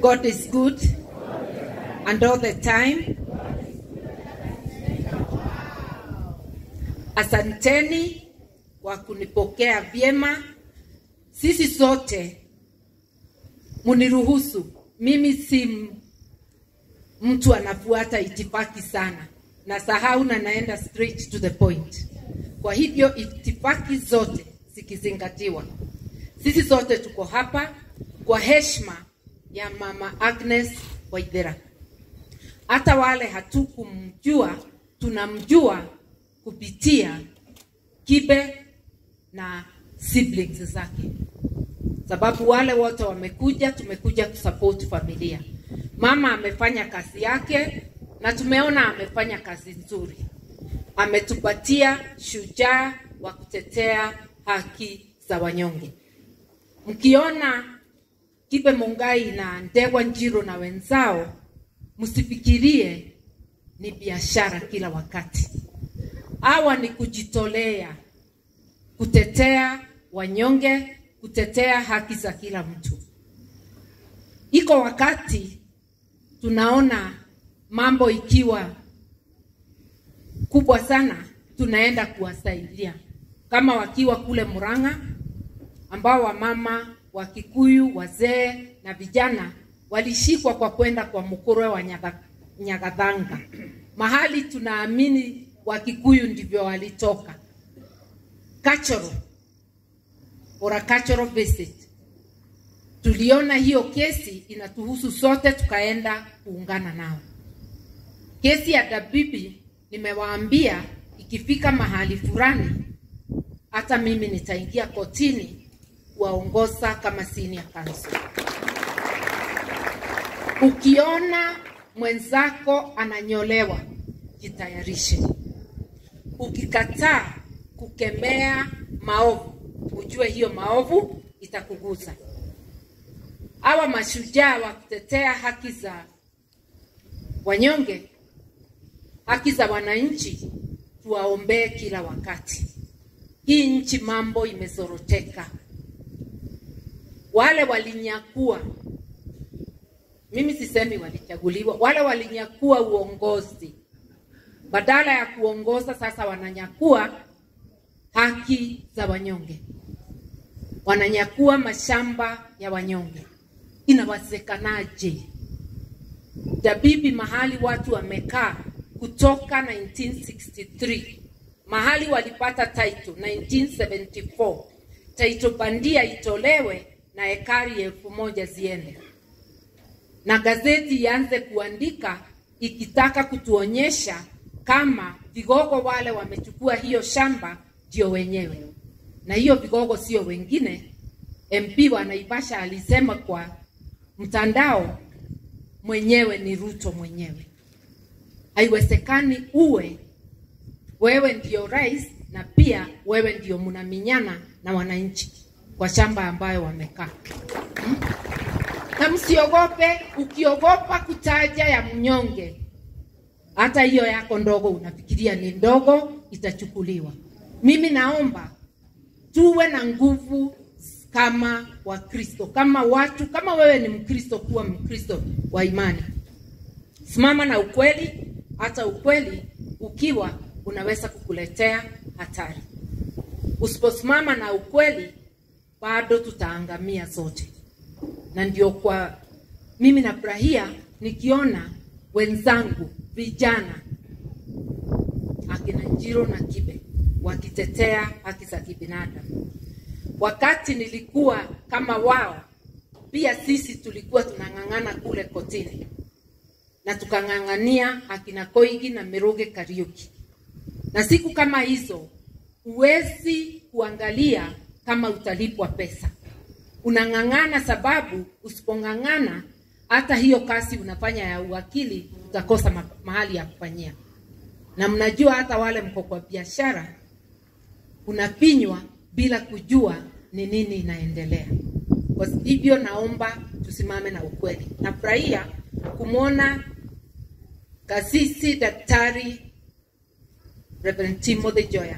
God is good and all the time. Asanteni kwa kunipokea vyema. Sisi sote muniruhusu, mimi si m- mtu anafuata itifaki sana, na sahau na naenda straight to the point. Kwa hivyo itifaki zote zikizingatiwa, sisi sote tuko hapa kwa heshima ya Mama Agnes Waithera. Hata wale hatukumjua tunamjua kupitia Kibe na siblings zake, sababu wale wote wamekuja, tumekuja kusupport familia. Mama amefanya kazi yake na tumeona amefanya kazi nzuri, ametupatia shujaa wa kutetea haki za wanyonge. Mkiona Kibe Mungai na Ndegwa Njiro na wenzao, msifikirie ni biashara kila wakati. Hawa ni kujitolea kutetea wanyonge, kutetea haki za kila mtu. Iko wakati tunaona mambo ikiwa kubwa sana, tunaenda kuwasaidia kama wakiwa kule Murang'a, ambao wamama wa Kikuyu, wazee na vijana walishikwa kwa kwenda kwa mkurwe wa Nyaga- Nyagathanga, mahali tunaamini Wakikuyu ndivyo walitoka. Cultural or a cultural visit. Tuliona hiyo kesi inatuhusu sote, tukaenda kuungana nao. Kesi ya Dabibi nimewaambia ikifika mahali fulani, hata mimi nitaingia kotini kuwaongoza kama senior counsel. Ukiona mwenzako ananyolewa, jitayarishe. Ukikataa kukemea maovu, ujue hiyo maovu itakugusa. Hawa mashujaa wa kutetea haki za wanyonge, haki za wananchi, tuwaombee kila wakati. Hii nchi mambo imezoroteka. Wale walinyakua, mimi sisemi walichaguliwa, wale walinyakua uongozi, badala ya kuongoza sasa wananyakua haki za wanyonge, wananyakua mashamba ya wanyonge. Inawezekanaje? Dabibi mahali watu wamekaa kutoka 1963 mahali walipata title 1974 title bandia itolewe na ekari elfu moja ziende na gazeti ianze kuandika ikitaka kutuonyesha kama vigogo wale wamechukua hiyo shamba ndio wenyewe, na hiyo vigogo sio wengine. MP wa Naivasha alisema kwa mtandao, mwenyewe ni Ruto mwenyewe. Haiwezekani uwe wewe ndio rais na pia wewe ndio mnaminyana na wananchi kwa shamba ambayo wamekaa hmm? na msiogope. Ukiogopa kutaja ya mnyonge, hata hiyo yako ndogo unafikiria ni ndogo, itachukuliwa. Mimi naomba tuwe na nguvu kama Wakristo, kama watu, kama wewe ni Mkristo, kuwa Mkristo wa imani, simama na ukweli. Hata ukweli ukiwa unaweza kukuletea hatari. Usiposimama na ukweli, bado tutaangamia zote na ndio kwa mimi nafurahia nikiona wenzangu vijana akina Njiro na Kibe wakitetea haki za kibinadamu. Wakati nilikuwa kama wao, pia sisi tulikuwa tunang'ang'ana kule kotini na tukang'ang'ania akina Koigi na Miruge Kariuki, na siku kama hizo huwezi kuangalia kama utalipwa pesa unang'ang'ana sababu usipong'ang'ana hata hiyo kazi unafanya ya uwakili utakosa ma mahali ya kufanyia. Na mnajua hata wale mko kwa biashara unapinywa bila kujua ni nini inaendelea. Kwa hivyo naomba tusimame na ukweli. Nafurahia kumwona kasisi Daktari Reverend Timothy Joya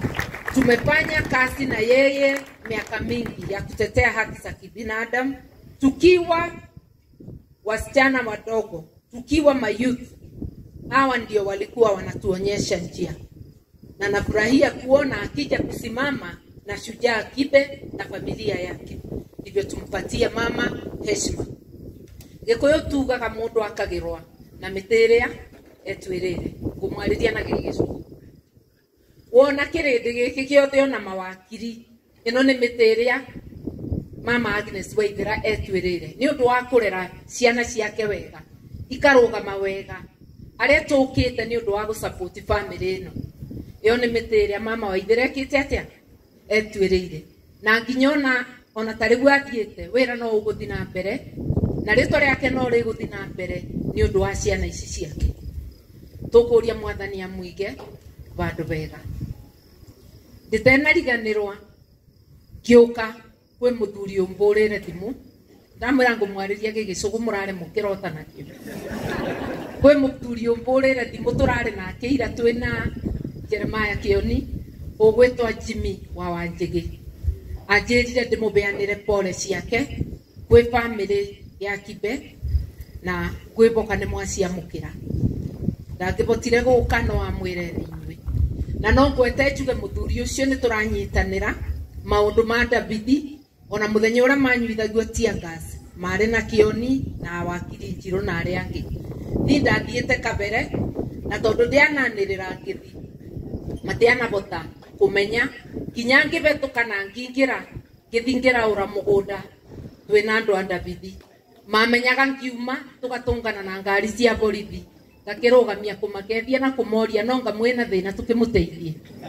tumefanya kazi na yeye miaka mingi ya kutetea haki za kibinadamu tukiwa wasichana wadogo, tukiwa mayouth, hawa ndio walikuwa wanatuonyesha njia, na nafurahia kuona akija kusimama na shujaa Kibe na familia yake, ndivyo tumpatie mama heshima. gikuyu tugaga mundu akagirwa na mitiria etwirire ngumwarĩria na gĩgĩcuku wona kĩrĩndĩ gĩkĩ gĩothe ona mawakiri ĩno nĩ mĩtĩrĩa mama Agnes Waithera etwĩrĩre nĩ ũndũ wa kũrera ciana ciake wega ikarũgama wega arĩa tũkĩte nĩ ũndũ wa gũsapoti bamĩrĩ ĩno ĩyo nĩ mĩtĩrĩa mama Waithera ekĩte atĩa etwĩrĩire na nginya ona ona ta rĩu athiĩte wĩra no ũgũthi na mbere na rĩtwa rĩake no rĩgũthi na mbere nĩ ũndũ wa ciana ici ciake tũkũria mwathani amũige vandũ vega ndĩtenariganĩrwa ngĩũka kwĩ mũthuri ũmbũrĩre thimũ ndamwĩra ngũmwarĩria gĩgĩcũgũ mũrarĩ mũkĩrota nakĩo kwĩ mũthuri ũmbũrĩre thimũ tũrarĩ nake ira twĩna jeremaya kĩoni ũgwĩtwa jimmy wa wanjĩgĩ anjĩrire ndĩmũbeanĩre pole ciake kwĩ bamĩrĩ ya kibe na ngwĩboka nĩ mwaciamũkĩra ndangĩbotire gũka no amwĩre inyuĩ na no ngwete njuge mũthuri ũcio nĩ tũranyitanĩra maũndũ ma davithi ona mũthenya ũrĩa manyuithagio tiangas marĩ na kĩoni na wakiri njirũ na arĩa angĩ ni ndathiĩte kabere na tondũ ndĩananĩrĩra ngĩthi matianabota kũmenya nginya ngĩbetũka na ngingĩra ngĩthi ngĩraũra mũgũnda twĩna andũ a davithi mamenyaga ngiuma tũgatũngana na ngari cia borithi ngakĩrũgamia kũmakethia na kũmoria no nga mwĩna thĩna tũkĩmũteithie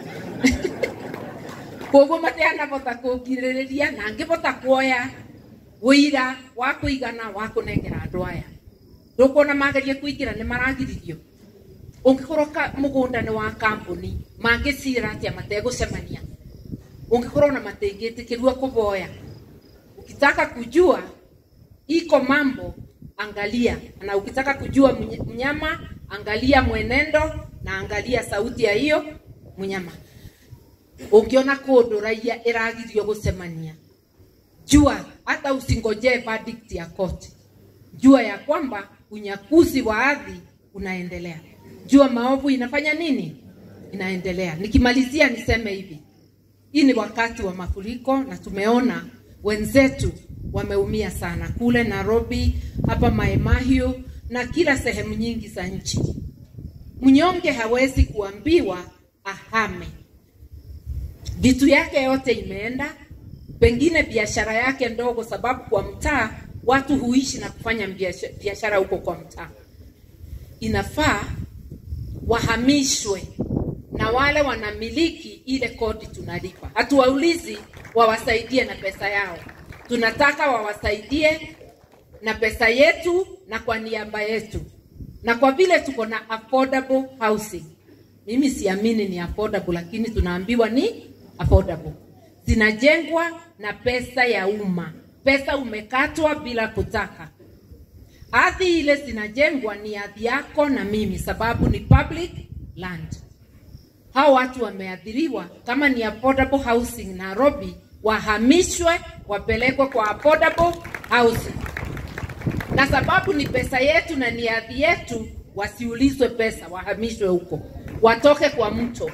koguo matianabota kũngirĩrĩria na ngĩbota kuoya wĩira wa kũigana wa kũnengera andũ aya ndũkuona magerie kũingĩra nĩ maragiririo ũngĩkorwo ka- mũgũnda nĩ wa kambũni mangĩcira atĩa mategũcemania ũngĩkorwo na matingĩtĩkĩrua kũboya ukitaka kujua iko mambo angalia na ukitaka kujua mny- mnyama angalia mwenendo na angalia sauti ya hiyo mnyama ungiona kundu raia iragirio gucemania jua hata usingojee verdict ya koti jua ya kwamba unyakuzi wa ardhi unaendelea jua maovu inafanya nini inaendelea nikimalizia niseme hivi hii ni wakati wa mafuriko na tumeona wenzetu wameumia sana kule Nairobi, hapa Maemahiu na kila sehemu nyingi za nchi. Mnyonge hawezi kuambiwa ahame, vitu yake yote imeenda, pengine biashara yake ndogo, sababu kwa mtaa watu huishi na kufanya biasha- biashara huko kwa mtaa. Inafaa wahamishwe na wale wanamiliki ile kodi tunalipa. Hatuwaulizi wawasaidie na pesa yao, tunataka wawasaidie na pesa yetu na kwa niaba yetu, na kwa vile tuko na affordable housing. Mimi siamini ni affordable, lakini tunaambiwa ni affordable. Zinajengwa na pesa ya umma, pesa umekatwa bila kutaka. Ardhi ile zinajengwa ni ardhi yako na mimi, sababu ni public land. Hao watu wameathiriwa, kama ni affordable housing Nairobi, wahamishwe wapelekwe kwa affordable housing, na sababu ni pesa yetu na ni ardhi yetu, wasiulizwe pesa, wahamishwe huko, watoke kwa mto.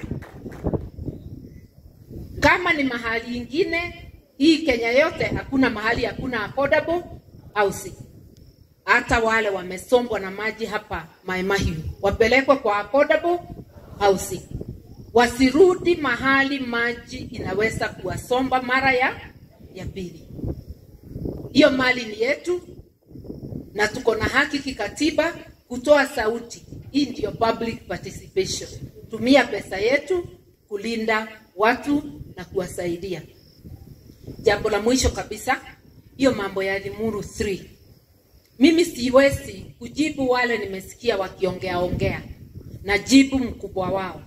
Kama ni mahali ingine, hii Kenya yote hakuna mahali hakuna affordable housing hata wale wamesombwa na maji hapa Maimahiu wapelekwe kwa affordable housing, wasirudi mahali maji inaweza kuwasomba mara ya ya pili. Hiyo mali ni yetu na tuko na haki kikatiba kutoa sauti. Hii ndiyo public participation. Tumia pesa yetu kulinda watu na kuwasaidia. Jambo la mwisho kabisa, hiyo mambo ya Limuru 3 mimi siwezi kujibu wale nimesikia wakiongea ongea, na jibu mkubwa wao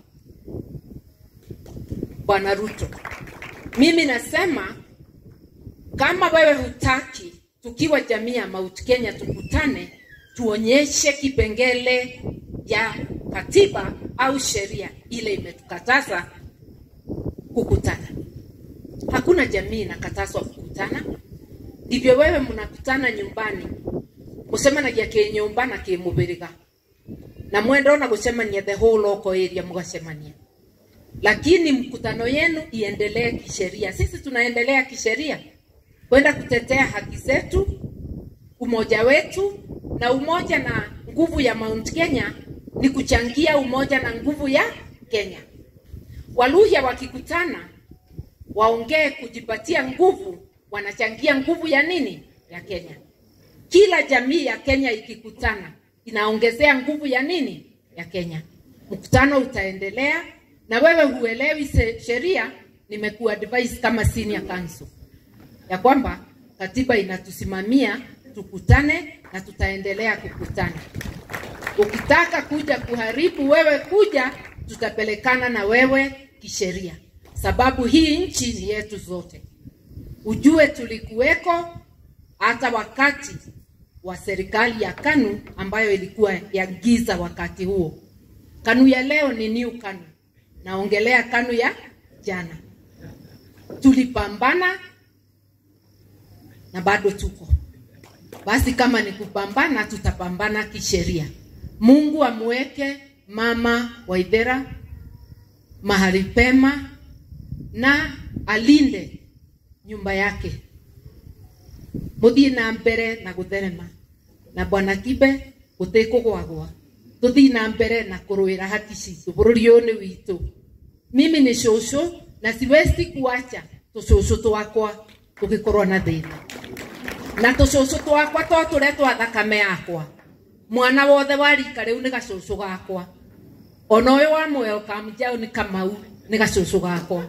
Bwana Ruto. Mimi nasema kama wewe hutaki tukiwa jamii ya Mount Kenya tukutane, tuonyeshe kipengele ya katiba au sheria ile imetukataza kukutana. Hakuna jamii inakatazwa kukutana. ndivyo wewe mnakutana nyumbani mucemanagia kä nyumba na kä må bä rä ga na mwenda ona gucemania the whole local area mgacemania lakini mkutano yenu iendelee kisheria sisi tunaendelea kisheria kwenda kutetea haki zetu umoja wetu na umoja na nguvu ya mount kenya ni kuchangia umoja na nguvu ya kenya waluhya wakikutana waongee kujipatia nguvu wanachangia nguvu ya nini ya kenya kila jamii ya kenya ikikutana inaongezea nguvu ya nini ya kenya mkutano utaendelea na wewe huelewi se- sheria nimekuadvise kama senior counsel ya kwamba katiba inatusimamia tukutane na tutaendelea kukutana ukitaka kuja kuharibu wewe kuja tutapelekana na wewe kisheria sababu hii nchi ni yetu zote ujue tulikuweko hata wakati wa serikali ya kanu ambayo ilikuwa ya giza wakati huo kanu ya leo ni new kanu naongelea kanu ya jana tulipambana na bado tuko basi kama ni kupambana tutapambana kisheria mungu amweke mama waithera mahali pema na alinde nyumba yake muthii na mbere na gutherema na bwana kibe gutikugwagwa tuthii na mbere na kurwira haki citu bururi uyu ni witu mimi ni shushu na siwezi kuacha tushushu twakwa tugikorwo na thina na tushushu twakwa to turia twa thakame yakwa mwana wothe wa rika riu ni gacucu gakwa ona uyu wa welcome jau ni kamau ni gacucu gakwa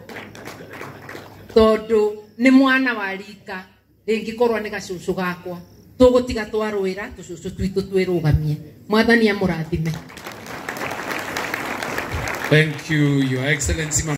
tondu ni mwana wa rika ringikorwo ni gacucu gakwa tugutiga twarwira tucucu twitu twirugamie mwathani amurathime Thank you, Your Excellency, Mama.